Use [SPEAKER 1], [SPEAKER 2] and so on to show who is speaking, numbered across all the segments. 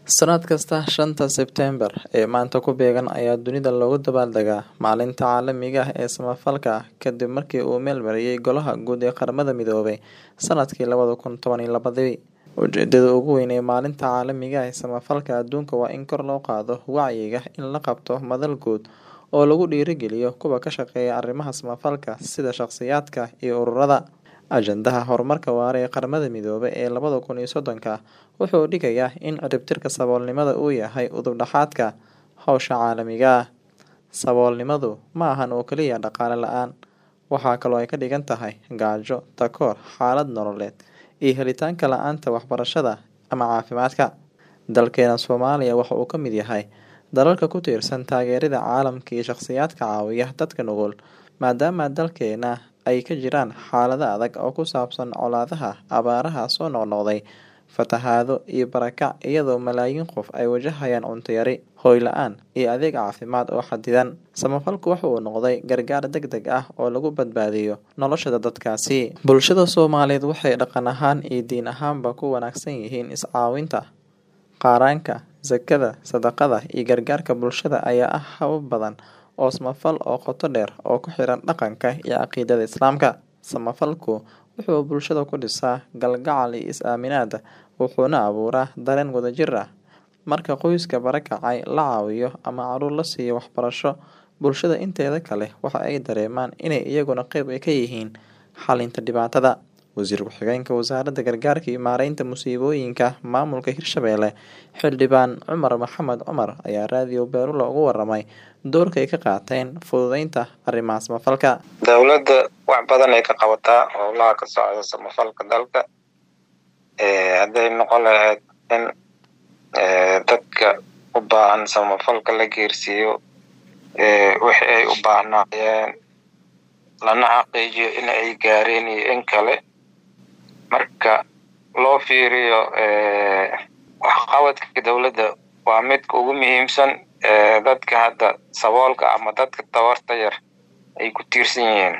[SPEAKER 1] Sannad kasta shanta Sebteembar ee maanta ku beegan ayaa dunida looga dabaaldegaa Maalinta Caalamiga ah ee Samafalka kadib markii uu meel mariyay Golaha Guud ee Qaramada Midoobay sanadkii labada kun toban iyo labadii. Ujeedada ugu weyn ee Maalinta Caalamiga ah ee Samafalka adduunka waa in kor loo qaado wacyiga in la qabto madal guud oo lagu dhiirrigeliyo kuwa ka shaqeeya arrimaha samafalka sida shaqsiyaadka iyo ururada. Ajandaha Horumarka Waara ee Qaramada Midoobay ee labada kun iyo soddonka wuxuu dhigayaa in ciribtirka saboolnimada uu yahay udub dhexaadka hawsha caalamiga ah. Saboolnimadu ma ahan oo kaliya dhaqaale la'aan, waxaa kaloo ay ka dhigan tahay gaajo, takoor, xaalad nololeed, iyo helitaanka la'aanta waxbarashada ama caafimaadka. Dalkeena Soomaaliya waxa uu ka mid yahay dalalka ku tiirsan taageerada caalamka iyo shaqsiyaadka caawiya dadka nugul, maadaama dalkeena ay ka jiraan xaalado adag oo ku saabsan colaadaha, abaaraha soo noqnoqday, fatahaado, iyo barakac iyadoo malaayiin qof ay wajahayaan cunto yari, hoy la'aan, iyo adeeg caafimaad oo xaddidan. Samafalku waxa uu noqday gargaar degdeg ah oo lagu badbaadiyo nolosha dadkaasi. Bulshada Soomaaliyeed waxay dhaqan ahaan iyo diin ahaanba ku wanaagsan yihiin is-caawinta. Qaranka, zakada, sadaqada, iyo gargaarka bulshada ayaa ah habab badan oo samafal oo qoto dheer oo ku xiran dhaqanka iyo caqiidada Islaamka. Samafalku wuxuu bulshada ku dhisaa kalgacal iyo is-aaminaad, wuxuuna abuuraa dareen wadajir ah. Marka qoyska barakacay la caawiyo ama carruur la siiyo waxbarasho, bulshada inteeda kale waxa ay dareemaan inay iyaguna qayb ka yihiin xallinta dhibaatada. Wasiir Ku-xigeenka Wasaaradda Gargaarka iyo Maareynta Musiibooyinka Maamulka Hirshabelle, Xildhibaan Cumar Maxamed Cumar ayaa Radio Beerula uga warramay doorka ay ka qaateen fududeynta arrimaha samafalka.
[SPEAKER 2] Dowladda wax badan ay ka qabataa howlaha ka socda samafalka dalka. Hadday noqon lahayd in dadka u baahan samafalka la geersiiyo wixii ay u baahnaayeen lana xaqiijiyo in ay gaareen iyo in kale. Marka loo fiiriyo waxqabadka dowladda waa midka ugu muhiimsan dadka hadda saboolka ama dadka tabarta yar ay ku tiirsan yihiin.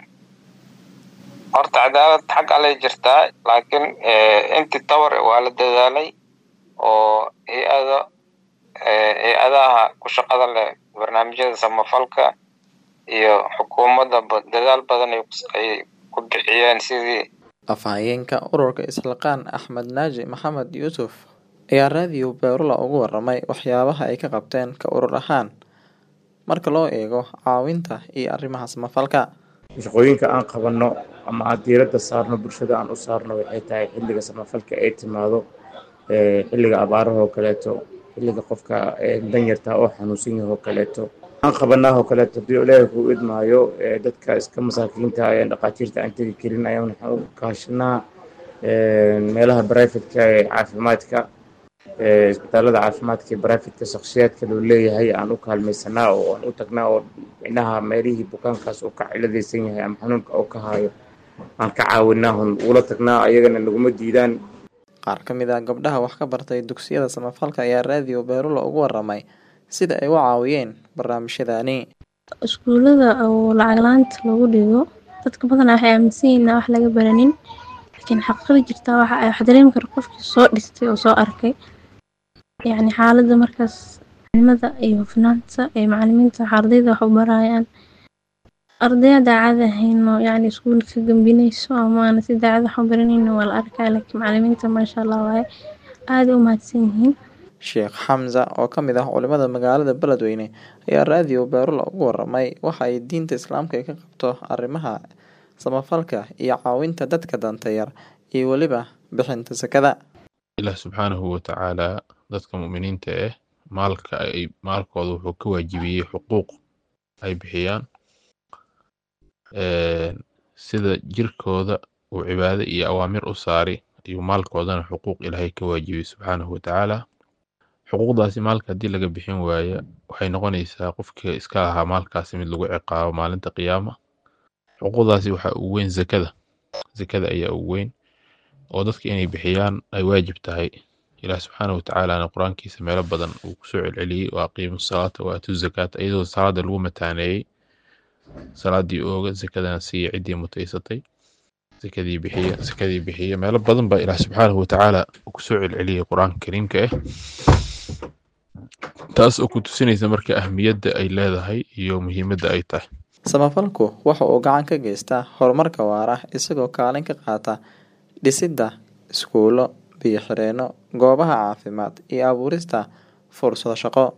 [SPEAKER 2] Horta cadaalad xag allay jirtaa laakiin intii tabar waa la dadaalay oo hay-ada hay-adaha ku shaqada leh barnaamijyada samafalka iyo xukuumadda dadaal badan ay ku bixiyeen sidii
[SPEAKER 1] Afhayeenka ururka Isxilqaan Axmed Naaji Maxamed Yuusuf ayaa Radio Beerula uga warramay waxyaabaha ay ka qabteen ka urur ahaan marka loo eego caawinta iyo arrimaha samafalka.
[SPEAKER 3] shaqooyinka aan qabanno ama aan diiradda saarno bulshada aan u saarno waxay tahay xilliga samafalka ay timaado xilliga abaaraha oo kaleeto xilliga qofka danyarta oo xanuunsan yahay oo kaleeto aan qabanaa oo kaleeto haddii ilaahay kuu idmaayo dadka iska masaakiinta ee dhaqaatiirta aan tegi karin ayaan waxaan u kaashanaa meelaha brifatka ee caafimaadka isbitaalada caafimaadka ee brifatka shakhsiyaadka loo leeyahay aan u kaalmaysanaa oo aan u tagnaa oo micnaha meelihii bukaankaas uu ka ciladaysan yahay ama xanuunka uu ka hayo aan ka caawinaa hun ula tagnaa ayagana naguma diidaan
[SPEAKER 1] Qaar ka mid ah gabdhaha wax ka bartay dugsiyada samafalka ayaa Radio Beerula uga warramay sida ay u caawiyeen barnaamijyadani.
[SPEAKER 4] iskuulada oo lacag la'aanta lagu dhigo dadka badanaa waxay aaminsan yihiin inaan wax laga baranin laakiin xaqiiqada jirtaa waxa ay wax dareemi karo qofkii soo dhistay oo soo arkay yacni xaaladda markaas maclimada iyo hufnaanta ee macalimiinta wax ardayda wax u barayaan ardaya daacad ahayn oo yacni iskuulka ka gambinayso ama aan si daacad wax u baranaynin waa la arkaa laakiin macalimiinta maasha Allah waaye aad u mahadsan yihiin
[SPEAKER 1] Sheekh Xamza oo ka mid ah culimada magaalada Beledweyne ayaa Radio Beerula uga warramay waxa ay diinta Islaamka ka qabto arrimaha samafalka iyo caawinta dadka danta yar iyo weliba bixinta zakada.
[SPEAKER 5] ilaah subxaanahu watacaala dadka mu'miniinta ah maalka ay maalkooda wuxuu ka waajibiyey xuquuq ay bixiyaan sida jirkooda uu cibaado iyo awaamir u saari ayuu maalkoodana xuquuq ilaahay ka waajibiyey subxaanahu watacaala xuquuqdaasi maalka haddii laga bixin waayo waxay noqonaysaa qofkii iska lahaa maalkaasi mid lagu ciqaabo maalinta qiyaama xuquuqdaasi waxaa ugu weyn zakada zakada ayaa ugu weyn oo dadka inay bixiyaan ay waajib tahay ilaah subxaanahu watacaalana qur-aankiisa meelo badan uu kusoo celceliyey wa aqiimu salaata wa aatu zakaata iyadoo salaada lagu mataaneeyey salaadii ooga zakadana siiya ciddii mutaysatay zakadii bixiya zakadii bixiya meelo badan baa ilaah subxaanahu watacaala uu kusoo celceliyey qur-aanka kariimka ah taas oo ku tusinaysa marka ahmiyadda ay leedahay iyo muhiimadda ay tahay
[SPEAKER 1] samafalku waxa uu gacan ka geystaa horumarka waara isagoo kaalin ka qaata dhisidda iskuulo biyo xireenno goobaha caafimaad iyo abuurista fursado shaqo